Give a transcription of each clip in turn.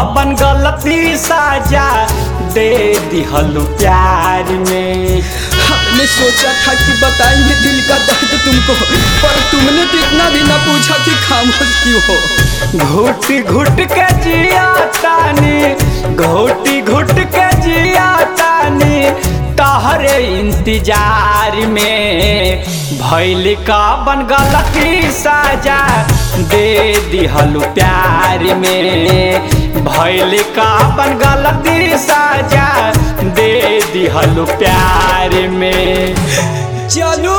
कबन गलती साजा दे दिहलु प्यार में हमने सोचा था कि बताएंगे दिल का दर्द तुमको पर तुमने तो इतना भी ना पूछा कि खामोश क्यों हो घुट घुट के जिया तानी घुटी घुट के जिया तानी तहरे इंतजार में भैल का बन गलती साजा दे दिहलु प्यार में भैल का बन गलती साजा दे दिहलु प्यार में चलो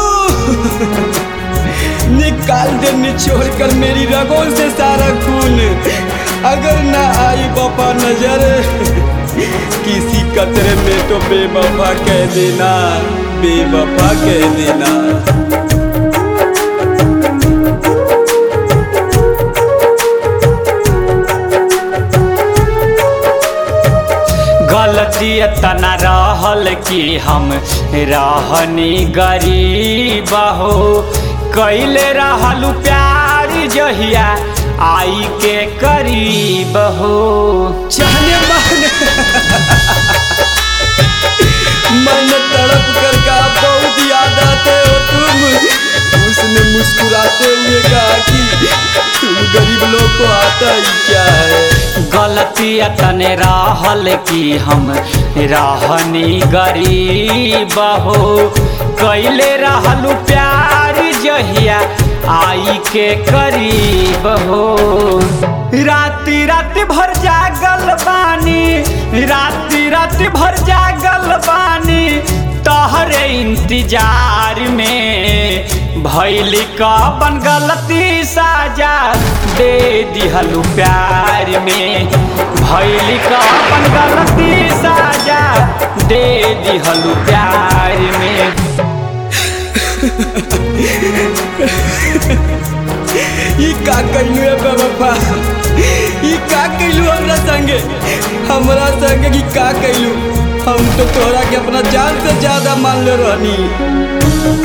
निकाल दे निचोड़ कर मेरी रगों से सारा खून अगर ना आई बापा नजर किसी कतरे में तो बेवफा कह देना बेवफा कह देना गलती तना रहल कि हम रहनी गरीब हो कैले रहलू प्यार जहिया आई के करीब हो जाने माने मन तड़प कर कहा बहुत याद आते हो तुम उसने मुस्कुराते हुए कहा कि तुम गरीब लोग को आता ही क्या है गलती तने रहल कि हम रहनी गरीब हो कैले रहलू प्यार जहिया आई के करीब हो राति राति भर जागल बानी राति राति भर जागल बानी तहरे इंतजार में भैल कबन गलती साजा दे दिहलु प्यार में भैल कबन गलती साजा दे दिहलु प्यार में ई का कैलू है बेवफा ई का कैलू हमरा संगे हमरा संगे की का कैलू हम तो तोरा के अपना जान से ज्यादा मान ले रहनी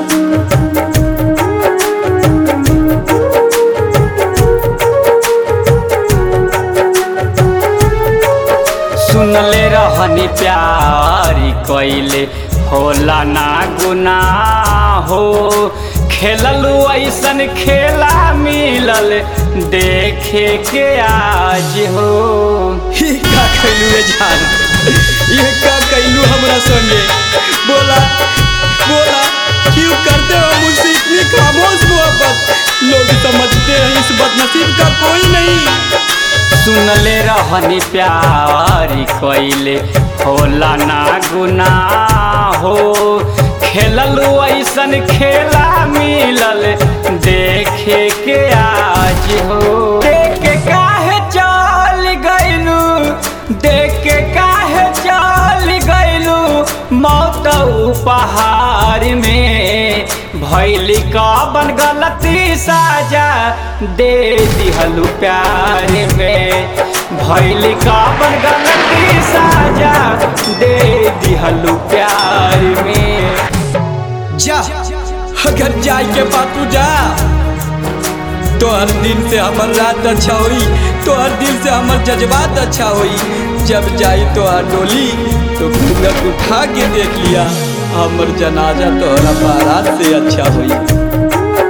सुनले रहनी प्यारी कैले होला ना गुना हो खेललू ऐसन खेला मिलल देखे के आज हो ई का कैलू है जान ये का कैलू हमरा संगे बोला बोला क्यों करते हो मुझसे इतनी खामोश मोहब्बत लोग समझते हैं इस बदनसीब का कोई नहीं सुनले रहनी प्यारी कैले होला ना गुना हो खेललू ऐसन खेला मिलल देखे के आज हो देख के काहे चल गइलू देख के काहे चल गइलू मौत उपहार में भैल कबन गलती साजा दे दिहलु प्यार में भैल कबन गलती साजा दे दिहलु प्यार में जा अगर जाए के बात तू जा तो हर दिन से हमर रात अच्छा होई तो हर दिन से हमर जज्बात अच्छा होई जब जाई तो हर डोली तो घूंघट उठा के देख लिया हमर जनाजा तोहरा बारात से अच्छा होई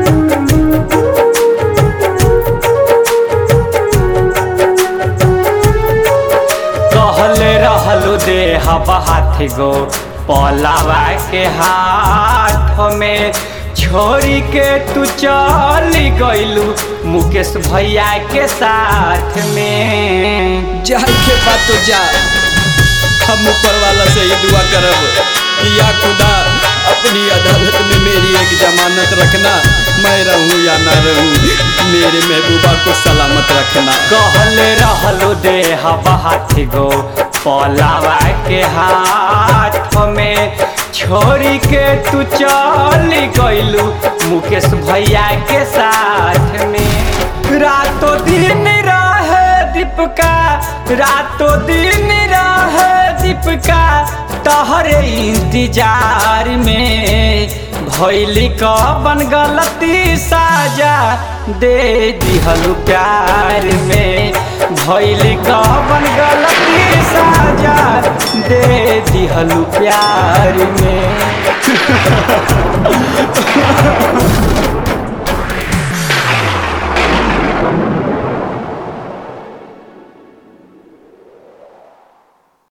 कहले रहलू दे हाथ गो पलावा के हाथ में छोरी के तू चल गइलू मुकेश भैया के साथ में जाए के बात तो जा हम ऊपर वाला से ही दुआ करब कि या खुदा अपनी अदालत में मेरी एक जमानत रखना मैं रहूं या ना रहूं मेरे महबूबा को सलामत रखना कहले रहलू दे हाथ गो पलावा के हाथ में छोरी के तू चल गइलू मुकेश भैया के साथ में रातों दिन रहे दीपका रातों दिन रहे दीपका तहरे इंतजार में भैली कबन गलती साजा दे दिहलु प्यार में भैली कबन गलती साजा दे दिहलु प्यार में